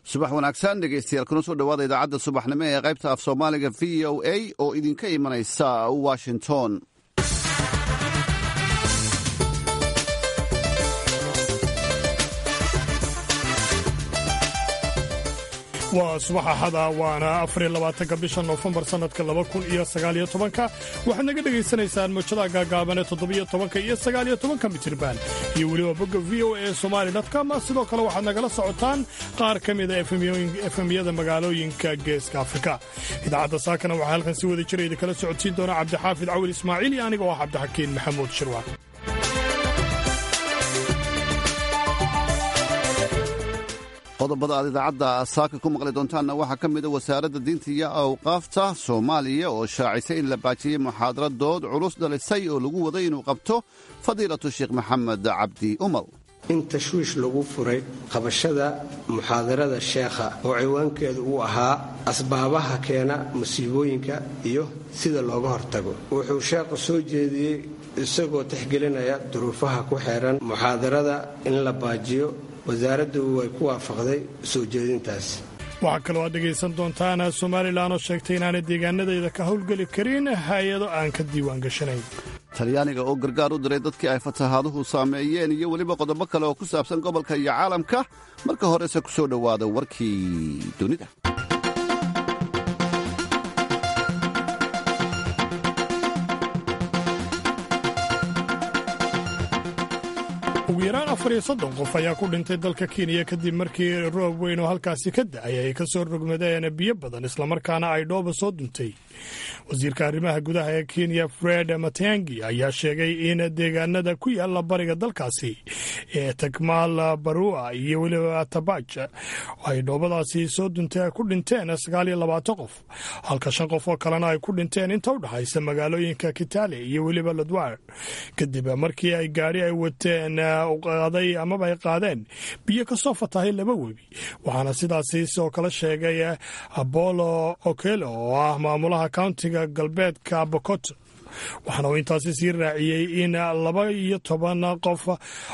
subax wanaagsan dhegeystayaal kuna soo dhowaada idaacadda subaxnimo ee qaybta af soomaaliga v o a oo idinka imanaysa washington waa subax axada waana afariyo labaatanka bisha noofembar sannadka laba kun iyo sagaaliyo tobanka waxaad naga dhegaysanaysaan mowjadaha gaagaaban ee toddobiyo tobanka iyo sagaaliyo tobanka mitirban iyo weliba bogga v o a somali com sidoo kale waxaad nagala socotaan qaar ka mida efemyada magaalooyinka geeska afrika idaacadda saakana waxaa halkan si wada jira idinkala socodsiin doona cabdixaafid cawil ismaaciil iyo aniga oo ah cabdixakiin maxamuud shirwaan qodobada aad idaacadda saaka ku maqli doontaanna waxaa ka mida wasaaradda diinta iyo awqaafta soomaaliya oo shaacisay in la baajiyey muxaadaradood culus dhalisay oo lagu waday inuu qabto fadiilatu sheekh maxamed cabdi umar in tashwiish lagu furay qabashada muxaadarada sheekha oo ciwaankeedu uu ahaa asbaabaha keena musiibooyinka iyo sida looga hortago wuxuu sheekhu soo jeediyey isagoo tixgelinaya duruufaha ku xeeran muxaadarada in la baajiyo wasaaraddu way ku waafaqday soo jeedintaas waxaa kaloo aad dhegaysan doontaan somalilan oo sheegtay inaanay deegaanadeeda ka howlgeli karin hay-ado aan ka diiwaan gashanayn talyaaniga oo gargaar u diray dadkii ay fatahaaduhu saameeyeen iyo weliba qodobo kale oo ku saabsan gobolka iyo caalamka marka horese ku soo dhowaada warkii dunida ugu yaraan afar iyo soddon qof ayaa ku dhintay dalka kenya kadib markii roob weyn oo halkaasi ka da'ay ay ka soo rogmadeen biyo badan islamarkaana ay dhooba soo duntay wasiirka arrimaha gudaha ee kenya fred matiangi ayaa sheegay in deegaanada ku yaala bariga dalkaasi ee takmaal barua iyo weliba tabaj ay dhoobadaasi soo duntay ku dhinteen sagaal iyo labaatan qof halka shan qof oo kalena ay ku dhinteen inta u dhexaysa magaalooyinka kitale iyo weliba ladwar kadib markii ay gaari ay wateen qaaday amaba ay qaadeen biyo ka soo fatahay laba webi waxaana sidaasi sidoo kale sheegay apollo okelo oo ah maamulaha countiga galbeedka bokoto waxaana uu intaasi sii raaciyey in laba iyo toban qof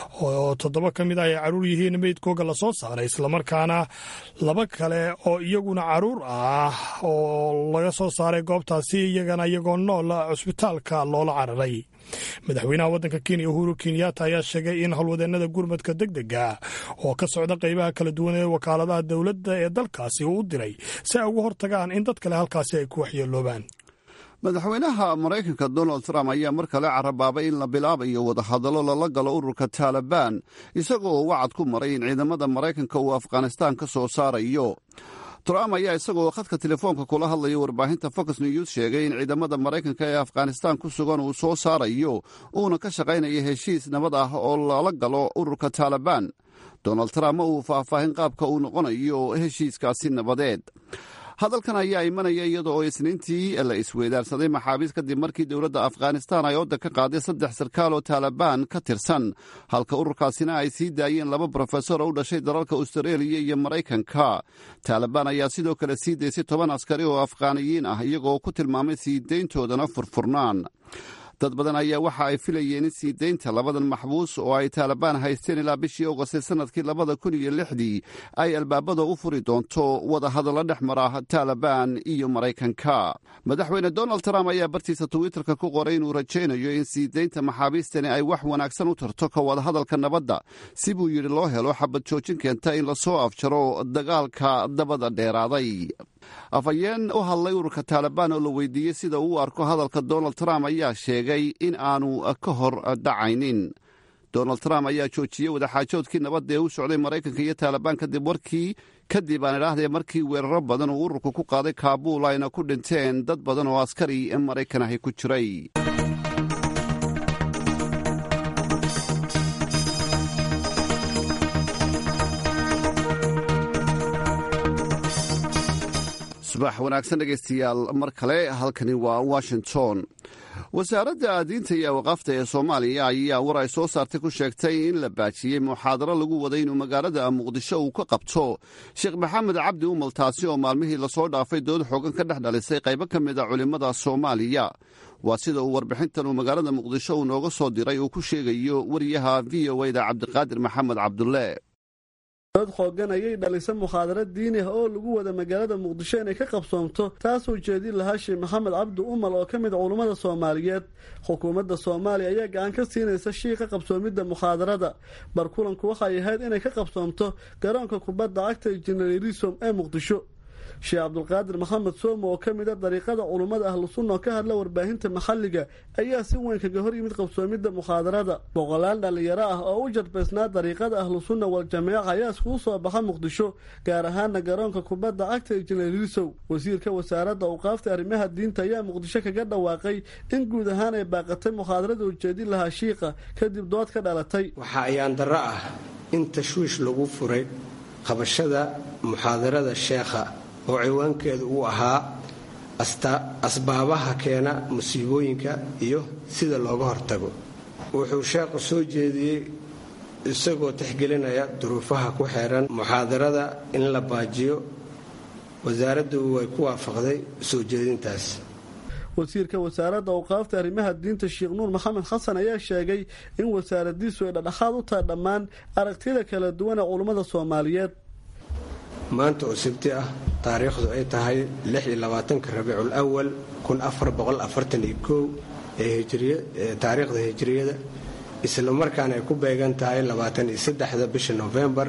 oo toddoba ka mid ah ay caruur yihiin meydkooga lasoo saaray islamarkaana laba kale oo iyaguna caruur ah oo laga soo saaray goobtaasi iyagana iyagoo nool cusbitaalka loola cararay madaxweynaha waddanka kenya uhuru kenyatta ayaa sheegay in howlwadeennada gurmadka deg dega oo ka socda qaybaha kala duwan ee wakaaladaha dowladda ee dalkaasi uu u diray si ay uga hortagaan in dad kale halkaasi ay ku waxyeeloobaan madaxweynaha maraykanka donald trump ayaa mar kale carabaabay in la bilaabayo wadahadallo lala galo ururka taalibaan isagoo wacad ku maray in ciidamada maraykanka uu afghanistaan ka soo saarayo trump ayaa isagoo khadka telefoonka kula hadlaya warbaahinta fox news sheegay in ciidamada maraykanka ee afghanistaan ku sugan uu soo saarayo uuna ka shaqaynaya heshiis nabad ah oo lala galo ururka taalibaan donald trump ma uu faahfaahin qaabka uu noqonayo heshiiskaasi nabadeed hadalkan ayaa imanaya iyada oo isniintii la isweydaarsaday maxaabiis kadib markii dowladda afghanistaan ay odda ka qaaday saddex sarkaal oo taalibaan ka tirsan halka ururkaasina ay sii daayeen laba brofesor oo u dhashay dalalka austareeliya iyo maraykanka taalibaan ayaa sidoo kale sii daysay toban askari oo afghaaniyiin ah iyagoo ku tilmaamay sii dayntoodana furfurnaan dad badan ayaa waxa ay filayeen in sii daynta labadan maxbuus oo ay taalibaan haysteen ilaa bishii ogost sannadkii labada kun iyo lixdii ay albaabada u furi doonto wadahadallo dhex mara taalibaan iyo maraykanka madaxweyne donald trump ayaa bartiisa twitterka ku qoray inuu rajaynayo in sii daynta maxaabiistani ay wax wanaagsan u tarto ka wadahadalka nabadda si buu yidhi loo helo xabad joojin keenta in lasoo afjaro dagaalka dabada dheeraaday afhayeen u hadlay ururka taalibaan oo la weydiiyey sida uu u arko hadalka donald trump ayaa sheegay in aanu ka hor dhacaynin donald trump ayaa joojiyey wadaxaajoodkii nabadda ee u socday maraykanka iyo taalibaan kadib warkii kadib aan idhaahdee markii weeraro badan uu ururku ku qaaday kaabuul ayna ku dhinteen dad badan oo askari maraykan ahi ku jiray subax wanaagsan dhegaystayaal mar kale halkani waa washington wasaaradda diinta iyo awqaafta ee soomaaliya ayaa war ay soo saartay ku sheegtay in la baajiyey muxaadaro lagu waday inuu magaalada muqdisho uu ka qabto sheekh maxamed cabdi umal taasi oo maalmihii lasoo dhaafay dood xoogan ka dhex dhalisay qaybo ka mid a culimmada soomaaliya waa sida uu warbixintan uu magaalada muqdisho uu nooga soo diray uu ku sheegayo wariyaha v o da cabdiqaadir maxamed cabdulle dood xoogan ayay dhalisa mukhaadara diini ah oo lagu wada magaalada muqdisho inay ka qabsoomto taasoo jeedin lahaa sheekh maxamed cabdi umal oo ka mid culummada soomaaliyeed xukuumadda soomaaliya ayaa gacan ka siinaysa shiiqa qabsoomidda mukhadarada barkulanku waxay ahayd inay ka qabsoomto garoonka kubadda cagta injineerisom ee muqdisho sheekh cabdulqaadir maxamed soome oo ka mid a dariiqada culummada ahlu sunna oo ka hadla warbaahinta maxalliga ayaa si weyn kaga hor yimid qabsoomidda mukhadarada boqolaal dhallinyaro ah oo u jarbaysnaa dariiqada ahlu sunna wal jameeca ayaa iskugu soo baxa muqdisho gaar ahaana garoonka kubadda cagta injineerisow wasiirka wasaaradda awqaafta arrimaha diinta ayaa muqdisho kaga dhawaaqay in guud ahaan ay baaqatay mukhadarada ujeedin lahaa shiiqa kadib dood ka dhalatay waxaa ayaan darro ah in tashwiish lagu furay qabashada muxaadarada sheekha oo ciwaankeedu uu ahaa asbaabaha keena musiibooyinka iyo sida looga hortago wuxuu sheekhu soo jeediyey isagoo tixgelinaya duruufaha ku xeeran muxaadarada in la baajiyo wasaaraddu way ku waafaqday soo jeedintaas wasiirka wasaaradda awqaafta arrimaha diinta sheekh nuur maxamed xasan ayaa sheegay in wasaaradiisu ay dhadhaxaad u tahay dhammaan aragtiyada kala duwan ee culummada soomaaliyeed maanta oo sabti ah taariikhdu ay tahay rabiicul awal ee taariikhda hijriyada isla markaana ay ku beegan tahay da bisha nofembar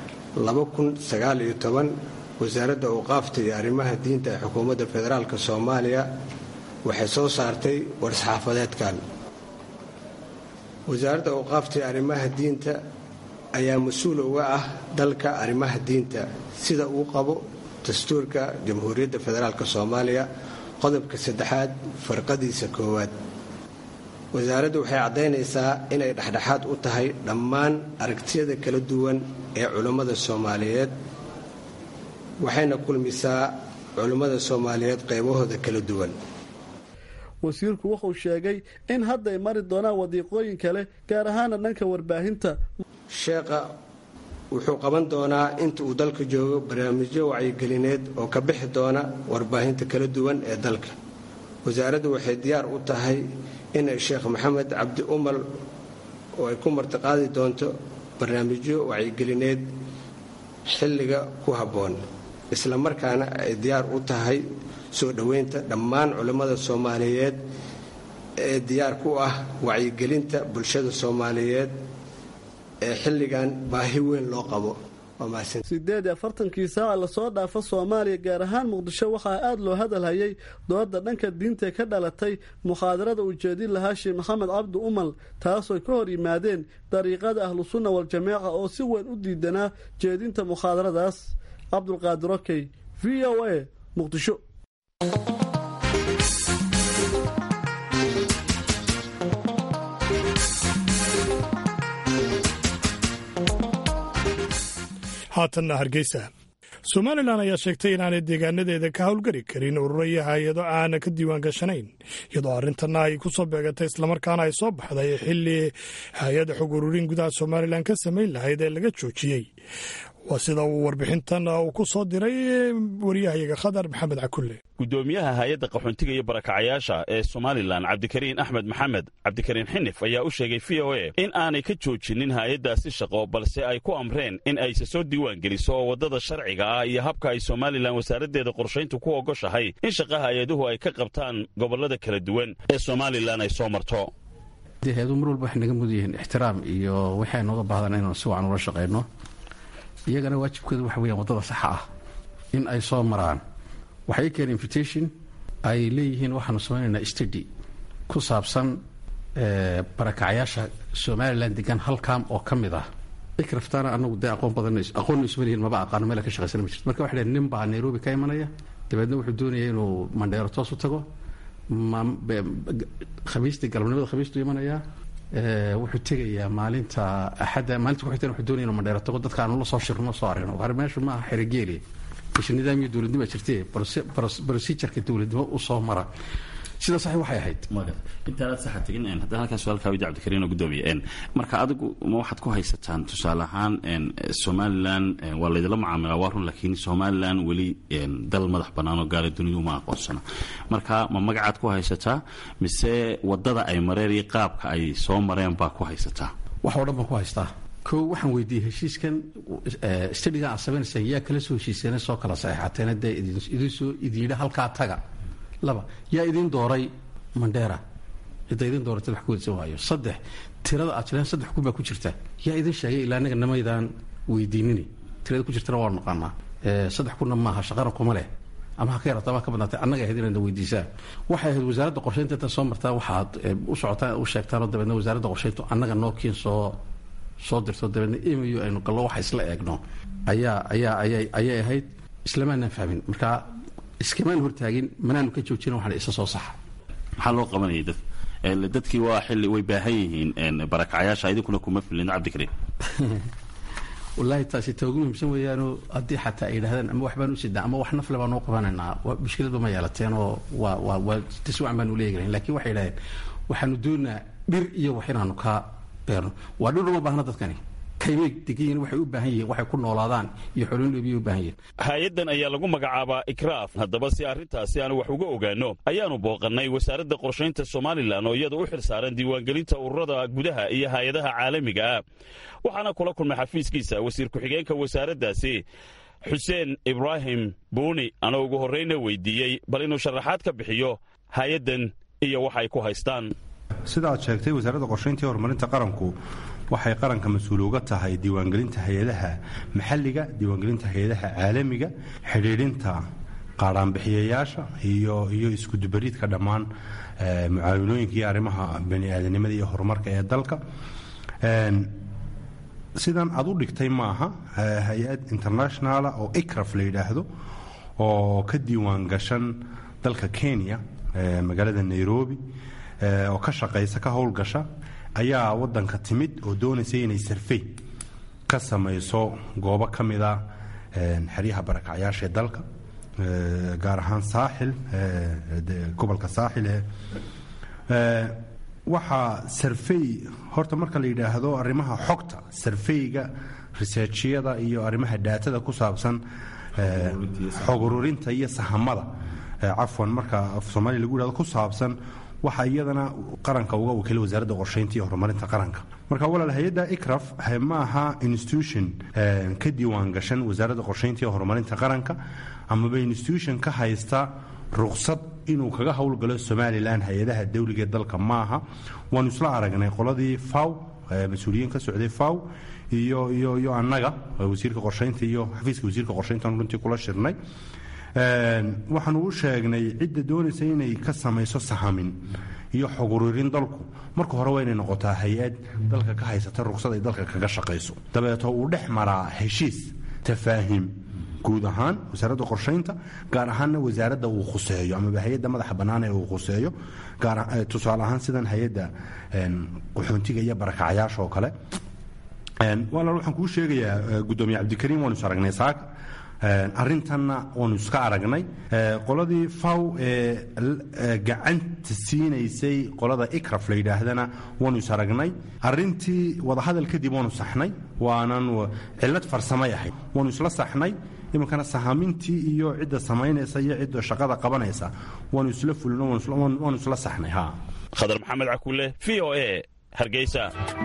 wasaaradda awqaafta iyo arrimaha diinta ee xukuumadda federaalk soomaaliya waxay soo saartay war-saxaafadeedkan wasaaradda awqaafta iyo arrimaha diinta ayaa mas-uul uga ah dalka arrimaha diinta sida uu qabo dastuurka jamhuuriyadda federaalk soomaaliya qodobka saddexaad farqadiisa koowaad wasaaraddu waxay caddaynaysaa inay dhexdhexaad u tahay dhammaan aragtiyada kala duwan ee culummada soomaaliyeed waxayna kulmisaa culummada soomaaliyeed qaybahooda kala duwan wasiirku wuxuu sheegay in hadda ay mari doonaan wadiiqooyin kale gaar ahaana dhanka warbaahinta sheekha wuxuu qaban doonaa inta uu dalka joogo barnaamijyo wacyigelineed oo ka bixi doona warbaahinta kala duwan ee dalka wasaaraddu waxay diyaar u tahay inay sheekh maxamed cabdi umal oo ay ku martiqaadi doonto barnaamijyo wacyigelineed xilliga ku habboon isla markaana ay diyaar u tahay soo dhoweynta dhammaan culimmada soomaaliyeed ee diyaar ku ah wacyigelinta bulshada soomaaliyeed ee xilligan baahi weyn loo qabo sideed iyo afartankii saaca lasoo dhaafa soomaaliya gaar ahaan muqdisho waxaa aada loo hadalhayay dooda dhanka diintae ka dhalatay mukhadarada ujeedin lahaa sheekh maxamed cabdi umal taasoo ka hor yimaadeen dariiqada ahlu sunna wal-jameeca oo si weyn u diidanaa jeedinta mukhadaradaas cabdulqaadir okey v o a muqdisho haatanna hargeysa somalilan ayaa sheegtay inaanay deegaanadeeda ka howlgari karin ururo iyo hay-ado aana ka diiwaan gashanayn iyadoo arrintanna ay ku soo beegatay islamarkaana ay soo baxday xilli hay-ada xog ururin gudaha somalilan ka samayn lahayd ee laga joojiyey waa sida uu warbixintan uu ku soo diray waryahayaga khadar maxamed cakulle gudoomiyaha hay-adda qaxoontiga iyo barakacayaasha ee somalilan cabdikariin axmed maxamed cabdikariin xinif ayaa u sheegay v o a in aanay ka joojinin hay-addaasi shaqo balse ay ku amreen in ayse soo diiwaan geliso oo waddada sharciga ah iyo habka ay somalilan wasaaraddeeda qorshayntu ku ogoshahay in shaqa hay-aduhu ay ka qabtaan gobollada kala duwan ee somalilan ay soo marto hay-adu mar walba waxay naga mud yihiin ixtiraam iyo waxay nooga baahdan inaan si wacan ula shaqayno iyagana waajibkooda waxa weyaan waddada saxa ah in ay soo maraan waxay keen invitation ay leeyihiin waxaanu samaynaynaa stady ku saabsan barakacayaasha somalilan degan halkaam oo ka mid ah ikraftaana anagu dee aqoon badan aqoonna isma lihiin maba aqaano meel ka shaqaysana ma jirto marka waxa dhaheen nin baa nairobi ka imanaya dabeedna wuxuu doonaya inuu mandheero toos u tago khamiistii galabnimada khamiistuu imanayaa wuxuu tegayaa maalinta axadda maalinta kuxigtana wuxuu doonaya inuu mandheero tago dadka aanu la soo shirno soo aragno har meeshu maaha xerogeeli isha nidaamyo dowladnimo jirtee procedureka dowladnimo u soo mara sida sax waxay ahayd intaanaad saxa tegin haddaan halkaas su-aalkaa weydi cabdikariin oo gudoomiye marka adigu ma waxaad ku haysataan tusaale ahaan somalilan waa laydila mucaamilaa waa run laakiin somalilan weli dal madax bannaan oo gaala duniya uma aqoonsana marka ma magacaad ku haysataa mise waddada ay mareen iyo qaabka ay soo mareen baa ku haysataa wax oo dhan baan ku haystaa kow waxaan weydiiyey heshiiskan stadigan aad samaynaysa yaa kala soo heshiiseen soo kala saxeexateena dee idin soo idiidha halkaa taga laba yaa idin dooray mandheera cidda idin dooratay wax ku wadsan waayo saddex tirada aad jiraan saddex kun baa ku jirta yaa idin sheegay ilaa anaga namaydaan weydiinini tirada ku jirtana waa naqaanaa saddex kunna maaha shaqana kuma leh ama ha ka yarata ama ha ka badnaatay annaga ahayd inayna weydiisaan waxay ahayd wasaaradda qorshaynta intaad soo martaa waxaad u socotaan u sheegtaanoo dabeedna wasaaradda qorshayntu annaga nookiin soo soo dirto dabeedna emayo aynu gallo waxa isla eegno ayaa ayaa ayay ayay ahayd islamaanaan fahmin marka iskamaan hortaagin manaanu ka joojina waxaan isa soo saxa maxaa loo qabanayay dad dadkii waa xilli way baahan yihiin barakacayaasha idinkuna kuma filin cabdikariim wallaahi taasi ta ugu muhiimsan weeyaanoo haddii xataa ay yidhahdaan ama waxbaan u sidnaa ama wax nafle baan noo qabanaynaa mushkiladba ma yeelateen oo waa waa waa tiswacan baanu leegalan lakin waxay yidhahdeen waxaanu doonaa dhir iyo wax inaanu ka beerno waa dhir uma baahna dadkani kaymay degayiin waxay u baahan yihiin waxay ku noolaadaan iyo xoolin dhoobiyay u baahan yihiin hay-addan ayaa lagu magacaabaa ikraaf haddaba si arrintaasi aanu wax uga ogaanno ayaanu booqannay wasaaradda qorshaynta somalilan oo iyada u xil saaran diiwaangelinta ururada gudaha iyo hay-adaha caalamiga ah waxaana kula kulmay xafiiskiisa wasiir ku-xigeenka wasaaraddaasi xuseen ibraahim buuni anoo ugu horrayna weydiiyey bal inuu sharaxaad ka bixiyo hay-addan iyo wax ay ku haystaan sida aad sheegtay wasaaradda qorshaynta iyo horumarinta qaranku waxay qaranka mas-uul uga tahay diiwaangelinta hay-adaha maxalliga diiwaangelinta hay-adaha caalamiga xidhiidhinta qaadhaanbixiyayaasha iyo iyo iskudubariidka dhammaan mucaawinooyinka iyo arrimaha bani aadanimada iyo horumarka ee dalka sidan aad u dhigtay maaha hay-ad internationala oo ikraf la yidhaahdo oo ka diiwaan gashan dalka kenya magaalada nairobi oo ka shaqaysa ka howlgasha ayaa wadanka timid oo doonaysa inay sarfey ka samayso goobo ka mida xeryaha barakacyaashaee dalka gaar ahaan saaxil gobolka saaxil waxaa sarfey horta marka la yidhaahdo arrimaha xogta sarfeyga riseerjyada iyo arrimaha daatada ku saabsan xog ururinta iyo sahamada cafwan marka af soomaaliya lagu yidhahdo ku saabsan waxaa iyadana qaranka uga wakiilay wasaaradda qorshaynta iyo horumarinta qaranka marka walaal hay-adda ikraf ma aha institution ka diiwaan gashan wasaaradda qorshaynta iyo horumarinta qaranka amaba institution ka haysta ruqsad inuu kaga howlgalo somalilan hay-adaha dawliga ee dalka maaha waanu isla aragnay qoladii faw mas-uuliyiin ka socday faw iyo iyo iyo annaga wasiirka qorshaynta iyo xafiiska wasiirka qorshayntan runtii kula shirnay waxaanu u sheegnay cidda doonaysa inay ka samayso sahamin iyo xog ururin dalku marka hore waa inay noqotaa hay-ad dalka ka haysata ruqsad ay dalka kaga shaqayso dabeeto uu dhex maraa heshiis tafaahim guud ahaan wasaaradda qorshaynta gaar ahaanna wasaaradda uu khuseeyo amaba hay-adda madaxa bannaan ee uu khuseeyo tusaale ahaan sidan hay-adda qaxoontiga iyo barakacayaasha oo kale walaal waxaan kuu sheegayaa guddoomiye cabdikariim waanu is aragnay saaka arrintanna waanu iska aragnay qoladii faw ee gacanta siinaysay qolada ikraf la yidhaahdana waanu is aragnay arintii wadahadal kadib waanu saxnay waanan cilad farsamay ahayd waanu isla saxnay iminkana sahamintii iyo cidda samaynaysa iyo cidda shaqada qabanaysa waanu isla fulino waanu isla saxnay ha khadar maxamed cakuule v o e hargeysa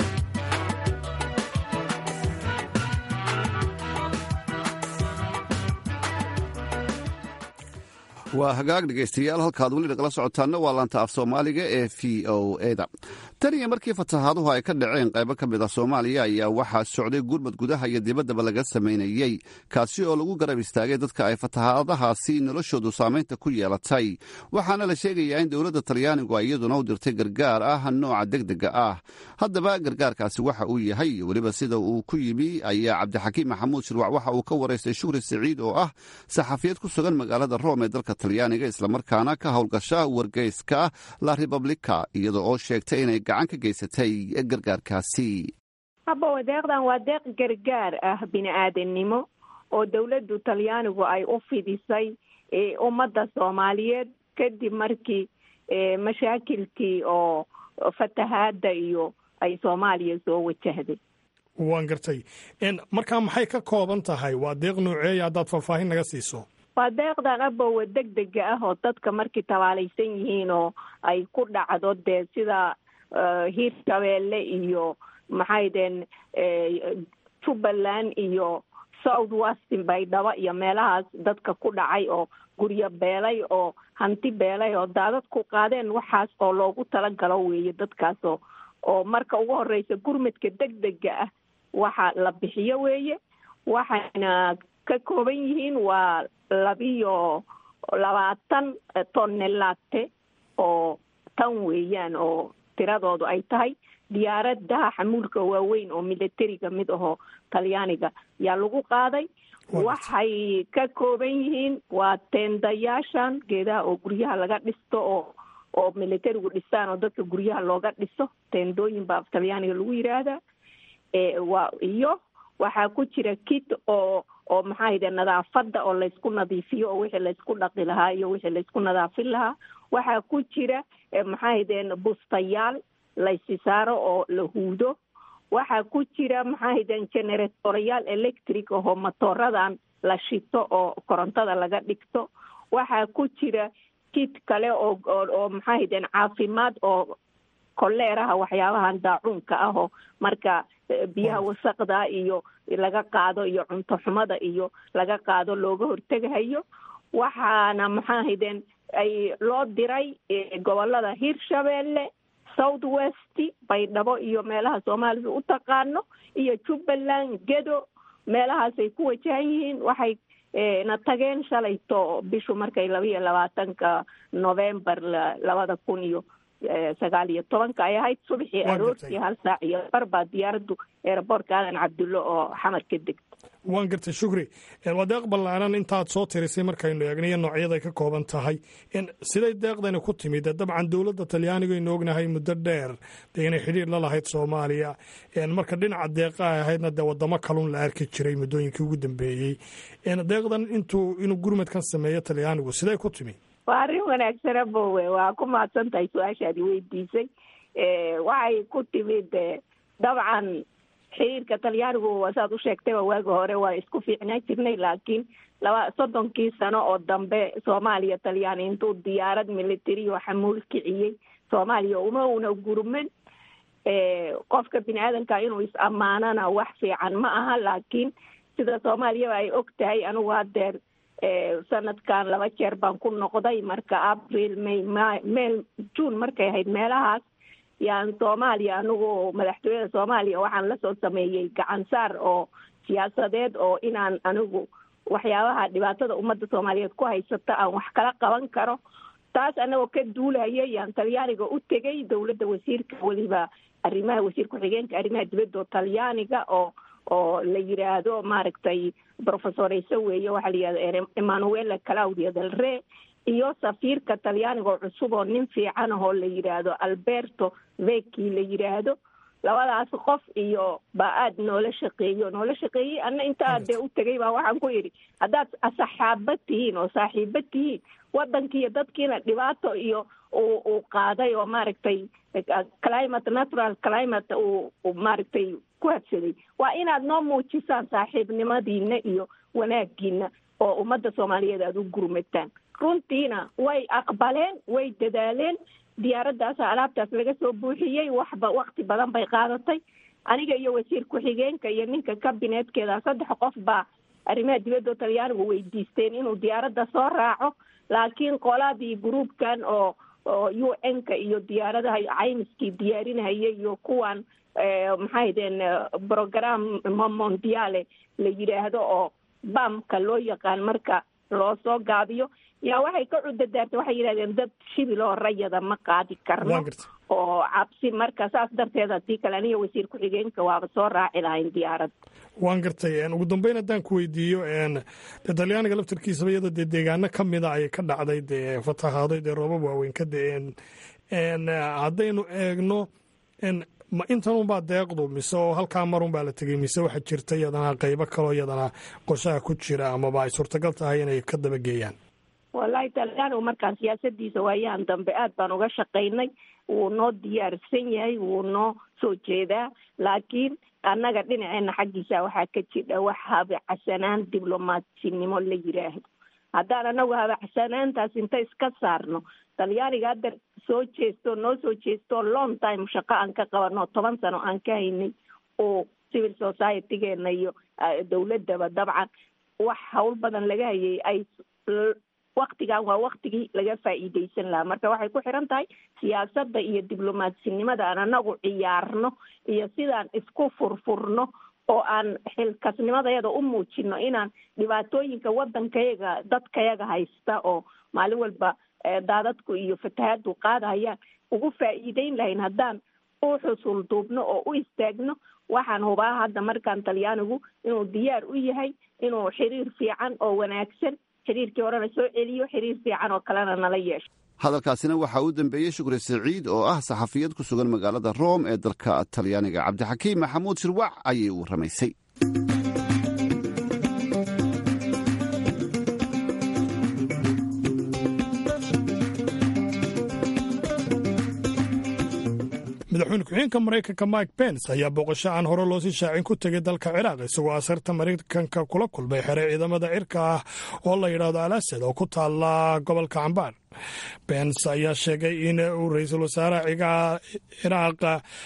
waa hagaag dhegaystayaal halkaad weli nagala socotaanna waa laanta af soomaaliga ee v o eda tan iyo markii fatahaaduhu ay ka dhaceen qaybo ka mid ah soomaaliya ayaa waxaa socday gurmad gudaha iyo dibaddaba laga samaynayey kaasi oo lagu garab istaagay dadka ay fatahaadahaasi noloshoodu saamaynta ku yeelatay waxaana la sheegayaa in dowladda talyaanigu ay iyaduna u dirtay gargaar ah nooca degdega ah haddaba gargaarkaasi waxa uu yahay iyo weliba sida uu ku yimi ayaa cabdixakiim maxamuud shirwac waxa uu ka waraystay shukri siciid oo ah saxafiyad ku sugan magaalada room ee dalka talyaaniga islamarkaana ka howlgasha wargeyska la republika iyada oo sheegtay inay gacan ka geysatay gargaarkaasi haba deeqdan waa deeq gargaar ah bini-aadannimo oo dowladdu talyaanigu ay u fidisay ummadda soomaaliyeed kadib markii mashaakilkii oo fatahaada iyo ay soomaaliya soo wajahday waan gartay markaa maxay ka kooban tahay waa deeq nooceeya haddaad faahfaahin naga siiso waa deeqdan abowa deg dega ah oo dadka markii tabaalaysan yihiin oo ay ku dhacdo dee sida hiir shabeelle iyo maxaydeen jubbaland iyo south westin baydhabo iyo meelahaas dadka ku dhacay oo guryo beelay oo hanti beelay oo daadad ku qaadeen waxaas oo loogu talagalo weeye dadkaas oo oo marka ugu horeysa gurmadka degdega ah waxa la bixiyo weeye waxayna ka kooban yihiin waa labiyo labaatan tonnelate oo tan weeyaan oo tiradoodu ay tahay diyaaradaha xamuulka waaweyn oo militariga mid ahoo talyaaniga yaa lagu qaaday waxay ka kooban yihiin waa teendayaashan geedaha oo guryaha laga dhisto oo oo militarigu dhistaan oo dadka guryaha looga dhiso teendooyin baa af talyaaniga lagu yiraahdaa waa iyo waxaa ku jira kit oo oo maxaahayde nadaafada oo laysku nadiifiyo oo wixii laysku dhaqi lahaa iyo wixii laysku nadaafin lahaa waxaa ku jira maxaahayden bustayaal laysi saaro oo la huudo waxaa ku jira maxaahayden generatorayaal electric ahoo matooradan la shito oo korontada laga dhigto waxaa ku jira kit kale oo oo maxaahayden caafimaad oo koleeraha waxyaabahan daacuunka ah oo marka biyaha wasaqda iyo laga qaado iyo cunto xumada iyo laga qaado looga hortegahayo waxaana maxaahayden ay loo diray gobolada hirshabeelle south west baydhabo iyo meelaha soomaalida u taqaano iyo jubbaland gedo meelahaasay ku wajahan yihiin waxay na tageen shalayto bishu markay laba iyo labaatanka november labada kun iyo sagaal iyo tobanka ay ahayd subaxii aroortii hal saac iyo bar baa diyaaraddu eeraboortka aadan cabdullo oo xamar ka degta waan gartay shukri waa deeq ballaanan intaad soo tirisay markaynu eegnayo noocyada ay ka kooban tahay siday deeqdani ku timid dabcan dowladda talyaaniga aynu ognahay muddo dheer dee inay xidhiir la lahayd soomaaliya marka dhinaca deeqa ay ahaydna dee wadamo kalun la arki jiray muddooyinkii ugu dambeeyey deeqdan intuu inuu gurmadkan sameeyo talyaanigu siday ku timi waa arrin wanaagsana bowe waa ku mahadsan tahay su-aashaadi weydiisay waxay ku timid dabcan xiriirka talyaanigu saad u sheegtayba waagi hore waa isku fiicnaan jirnay laakiin laba soddonkii sano oo dambe soomaaliya talyaani intuu diyaarad military oo xamuul kiciyey soomaaliya uma una gurman qofka bini aadanka inuu is ammaanana wax fiican ma aha laakiin sida soomaaliyaba ay og tahay anigu haddeer sanadkan laba jeer baan ku noqday marka april may meel june markay ahayd meelahaas yaan soomaaliya anigu madaxtooyada soomaaliya waxaan lasoo sameeyey gacan saar oo siyaasadeed oo inaan anigu waxyaabaha dhibaatada ummadda soomaaliyeed ku haysata aan wax kala qaban karo taas anagoo ka duulaya yaan talyaaniga u tegay dowladda wasiirka weliba arrimaha wasiir ku-xigeenka arrimaha dibadda oo talyaaniga oo oo la yiraahdo maaragtay professor ise weeye waxaa la yihahda emmanuela claudia del re iyo safiirka talyaaniga oo cusub oo nin fiican ahoo la yidhaahdo alberto veki la yidhaahdo labadaas qof iyo baa aada noola shaqeeyo noola shaqeeyey ana intaa dee u tegay baa waxaan ku yidhi haddaad saxaaba tihiin oo saaxiiba tihiin waddankiiyo dadkiina dhibaato iyo uu uu qaaday oo maaragtay climate natural climate uu maaragtay ku habsaday waa inaad noo muujisaan saaxiibnimadiina iyo wanaagiina oo ummadda soomaaliyeed aada u gurmataan runtiina way aqbaleen way dadaaleen diyaaraddaasa alaabtaas laga soo buuxiyey waxba wakti badan bay qaadatay aniga iyo wasiir ku-xigeenka iyo ninka kabineedkeeda saddex qof baa arrimaha dibadda talyaanigu weydiisteen inuu diyaaradda soo raaco laakiin qoladii gruubkan oo oo u n-ka iyo diyaaradaha caymiskii diyaarinahaya iyo kuwan maxay deen program mondiale la yidhaahdo oo bamka loo yaqaan marka loo soo gaabiyo yaa waxay ka cudadaartay waxay yidhahdeen dad shibil oo rayada ma qaadi karno oo cabsi marka saas darteed haddii kale aniga wasiir ku-xigeenka waaba soo raaci lahayn diyaarad waan gartay ugu dambeyn haddaan ku weydiiyo de talyaaniga laftarkiisaba iyada dee deegaano ka mida ayay ka dhacday dee fatahaaday dee roobab waaweyn ka de-een haddaynu eegno ma intanunbaa deeqdu mise oo halkaa marun baa la tegey mise waxaa jirta iyadana qeybo kaloo iyadana qorshaha ku jira amaba ay suurtagal tahay inay ka dabageeyaan wallahi talyaanigu markaan siyaasadiisa waayahan dambe aad baan uga shaqaynay wuu noo diyaarsan yahay wuu noo soo jeedaa laakiin annaga dhinaceena xaggiisa waxaa ka jidha wax habicasanaan diblomaatsinimo la yiraahdo haddaan anagu habaxsanaantaas inta iska saarno talyaaniga hadda soo jeesto noo soo jeesto long time shaqo aan ka qabano toban sano aan ka haynay oo civil society-geena iyo dawladaba dabcan wax hawl badan laga hayay ay waktigan waa waktigii laga faa'iideysan lahaa marka waxay ku xiran tahay siyaasadda iyo diblomaadsinimada aan anagu ciyaarno iyo sidaan isku furfurno oo aan xilkasnimadayada u muujino inaan dhibaatooyinka waddankayaga dadkayaga haysta oo maalin walba daadadku iyo fatahaadu qaadahayaan ugu faa'iideyn lahayn haddaan u xusul duubno oo u istaagno waxaan hubaa hadda markaan talyaanigu inuu diyaar u yahay inuu xiriir fiican oo wanaagsan xiriirkii horena soo celiyo xiriir fiican oo kalena nala yeesho hadalkaasina waxaa u dambeeyey shukri saciid oo ah saxafiyad ku sugan magaalada rome ee dalka talyaaniga cabdixakiim maxamuud shirwac ayay u warramaysay madaxweyne ku-xigeenka maraykanka mike pence ayaa booqasho aan hore loosii shaacin ku tegay dalka ciraaq isagoo asarta maraykanka kula kulmay xere ciidamada cirka ah oo la yidhaahdo al asad oo ku taala gobolka cambaar pence ayaa sheegay in uu ra-iisul wasaaraha ciraaq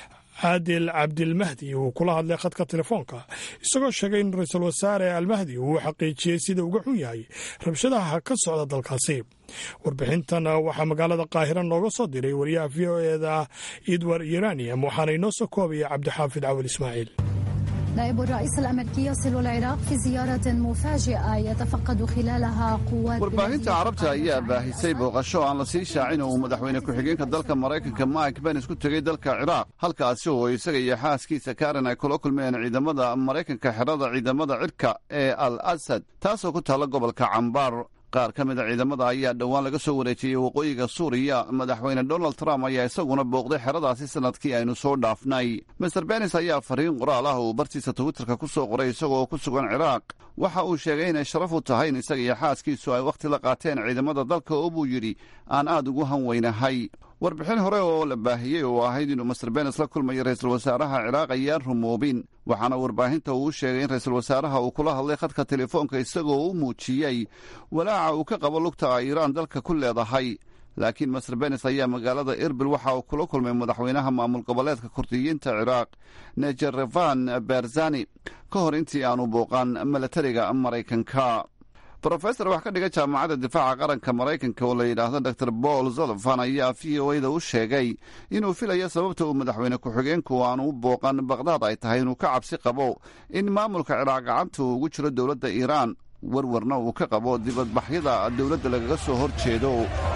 caadil cabdilmahdi uu kula hadlay khadka telefoonka isagoo sheegay in ra-iisul wasaare almahdi uu xaqiijiyey sida uga xun yahay rabshadaha ka socda dalkaasi warbixintan waxaa magaalada qaahira nooga soo diray wariyaha v o eda edward uranium waxaana inoo soo koobaya cabdixaafid cawil ismaaciil نائب الرئيس الأمريكي يصل العراق في زيارة مفاجئة يتفقد خلالها قوات warbaahinta carabta ayaa baahisay booqasho aan la sii shaacin uu madaxweyne ku-xigeenka dalka maraykanka mike pence ku tegey dalka ciraaq halkaasi oo isaga iyo xaaskiisa karen ay kula kulmeen ciidamada maraykanka xerada ciidamada cirka ee al asad taasoo ku taalla gobolka cambaar qaar ka mida ciidamada ayaa dhowaan laga soo wareejiyey waqooyiga suuriya madaxweyne donald trump ayaa isaguna booqday xeradaasi sanadkii aynu soo dhaafnay master benis ayaa fariin qoraal ah uu bartiisa twitterka ku soo qoray isagoo ku sugan ciraaq waxa uu sheegay inay sharaf u tahay in isaga iyo xaaskiisu ay wakhti la qaateen ciidamada dalka oo buu yidhi aan aad ugu hanweynahay warbixin hore oo la baahiyey oo ahayd inuu master benes la kulmayo ra-iisul wasaaraha ciraaq ayaan rumoobin waxaana warbaahinta uu sheegay in ra-iisul wasaaraha uu kula hadlay khadka telefoonka isagoo u muujiyey walaaca uu ka qabo lugta ay iiraan dalka ku leedahay laakiin master benes ayaa magaalada erbil waxa uu kula kulmay madaxweynaha maamul goboleedka kurdiyiinta ciraaq nejerevan berzani ka hor intii aanu booqan milatariga maraykanka rofesor wax ka dhiga jaamacadda difaaca qaranka maraykanka oo la yidhaahdo dor paul zolofan ayaa v o da u sheegay inuu filayo sababta uu madaxweyne ku-xigeenku aanu u booqan baqdaad ay tahay inuu ka cabsi qabo in maamulka ciraaq gacanta uu ugu jiro dowladda iiraan warwarna uu ka qabo dibadbaxyada dowladda lagaga soo hor jeedo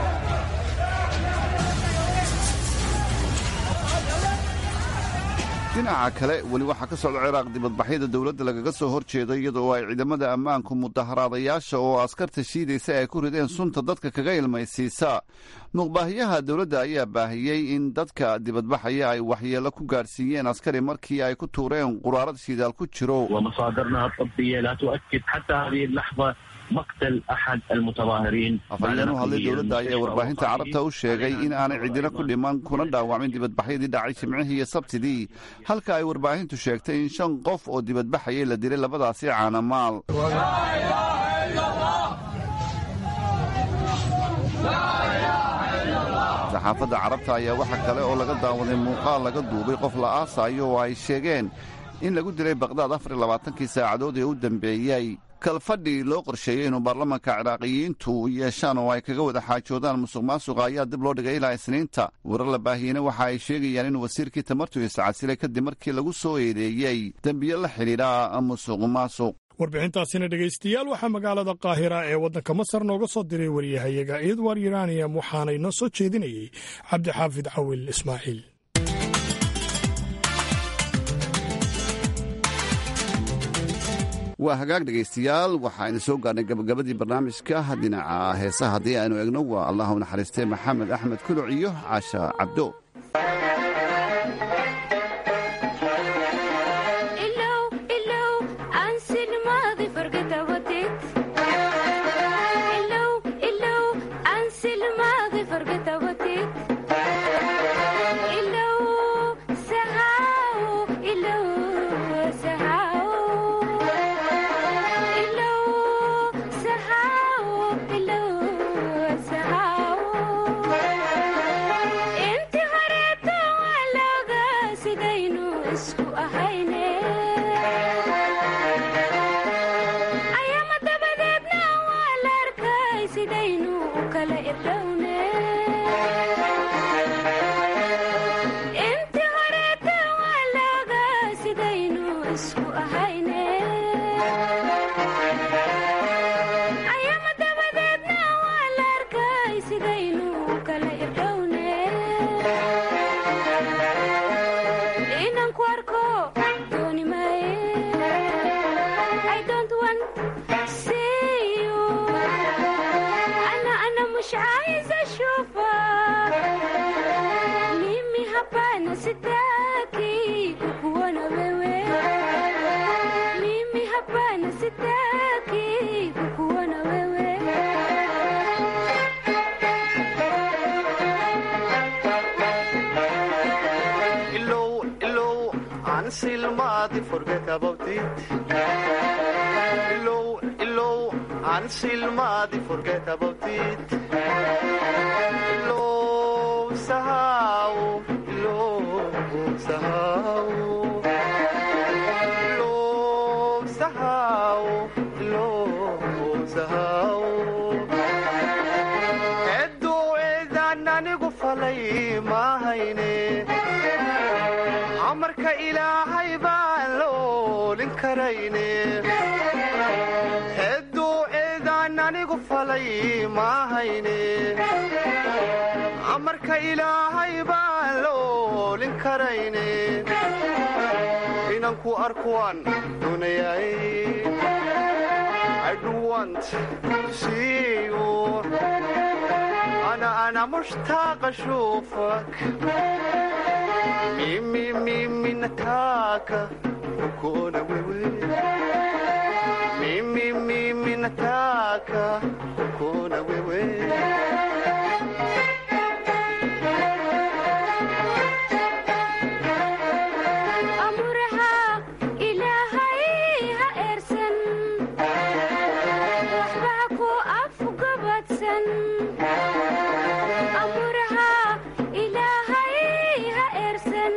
dhinaca kale weli waxaa ka socda ciraaq dibadbaxyada dowladda lagaga soo hor jeedo iyadoo ay ciidamada ammaanku mudaharaadayaasha oo askarta shiidaysa ay ku rideen sunta dadka kaga ilmaysiisa muqbaahiyaha dowladda ayaa baahiyey in dadka dibadbaxaya ay waxyeelo ku gaadhsiiyeen askari markii ay ku tuureen quraarad shidaal ku jiro afhayeen u hadlay dowladda ayaa warbaahinta carabta u sheegay in aanay cidina ku dhiman kuna dhaawacmin dibadbaxyadii dhacay jimcihii iyo sabtidii halka ay warbaahintu sheegtay in shan qof oo dibadbaxayay la dilay labadaasi caanamaal saxaafadda carabta ayaa waxa kale oo laga daawaday muuqaal laga duubay qof la aasaayo oo ay sheegeen in lagu dilay baqdaad afar iyo labaatankii saacadood ee u dambeeyey kalfadhi loo qorsheeyey inuu baarlamanka ciraaqiyiintu yeeshaan oo ay kaga wada xaajoodaan musuq maasuqa ayaa dib loo dhigay ilaa isniinta warar la baahiyeyna waxa ay sheegayaan in wasiirkii tamartu iscasilay kadib markii lagu soo eedeeyey dembiyo la xidhiidha musuq maasuq warbixintaasina dhegaystayaal waxaa magaalada qaahira ee waddanka masar nooga soo diray wariyahayaga edward uranium waxaana inoo soo jeedinayey cabdixaafid cawil ismaaciil waa hagaag dhegaystayaal waxaaynu soo gaarnay gabagabadii barnaamijka dhinaca heesaha haddii aynu egno waa allah u naxariistay maxamed axmed kuluc iyo caasha cabdo isku ahayne ayama dabadeedna waa la arkay sidaynu kala irdhowne inaan ku arko dooni maaye I don't want see you أنا أنا مش عايزة أشوفك mimi hapana sitaki kukuona wewe mimi hapana sitaki kukuona wewe ilow ilow aan silmaadi forget about it ilow ilow aan silmaadi forget about it ilow sahaw ilow sahaw ilow sahaw ilow sahaw edduu eedaan anigu falay maahayne amarka ilaahay baan la oolin karayne edduu eedaan anigu falay maahayne amarka ilaahay baan la oolin karayne inaan ku arkuwaan doonayay I do want to see you أنا أنا مشتاق أشوفك ميمي ميمي نتاكا وكونا ويوي ميمي ميمي نتاكا وكونا ويوي amuraha ilaahay ha eersan waxba ha ku afgabadsan amuraha ilaahay ha eersan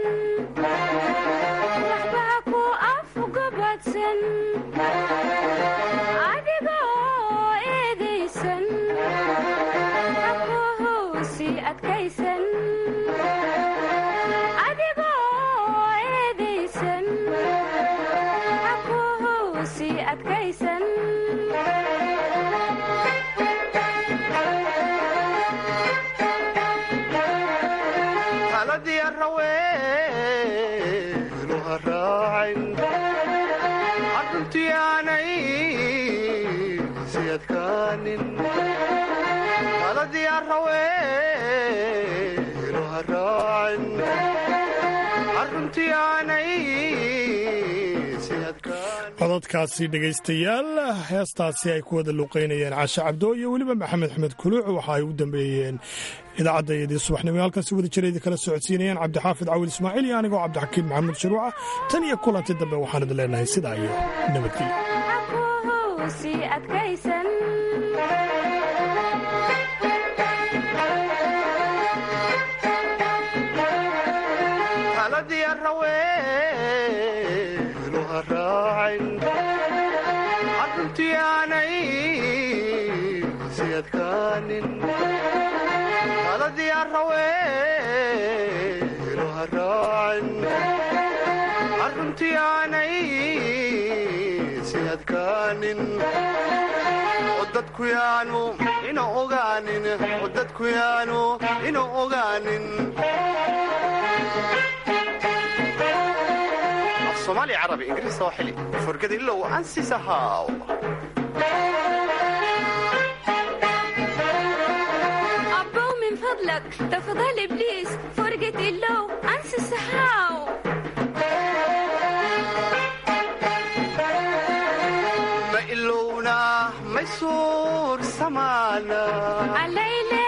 waxba ha ku afgabadsan adigoo eedaysan ha ku hoosi adkaysan adigoo eedaysan ha ku hoosi adkaysan taladii araweenu ha raacin arruntii aanay si adkaanin taladii araweenu ha raacin arruntii aanay si adkaanin cododkaasi dhegaystayaal heestaasi ay ku wada luuqaynayeen caashe cabdo iyo weliba maxamed axmed kuluuc waxa ay u dambeeyeen idaacadda iyadii subaxnimo halkaasi wada jira kala socodsiinayeen cabdixaafid cawil ismaaciil iyo anigoo cabdixakiim maxamuud sharuuca tan iyo kulanti dambe waxaan idin leenahay sidaa iyo nabadgelyo ha ku hoosi adkaysan taladii araweenu ha raacin arruntii aanay si adkaanin taladii araweenu ha raacin arruntii aanay si adkaanin oo dadku yaanu ina ogaanin oo dadku yaanu ina ogaanin صومالي عربي انجليزي سواحلي فرقد الا وانسي سهاو أبو من فضلك تفضل إبليس فرقة اللو أنسى السحاو ما إلونا ما يسور سمانا عليلي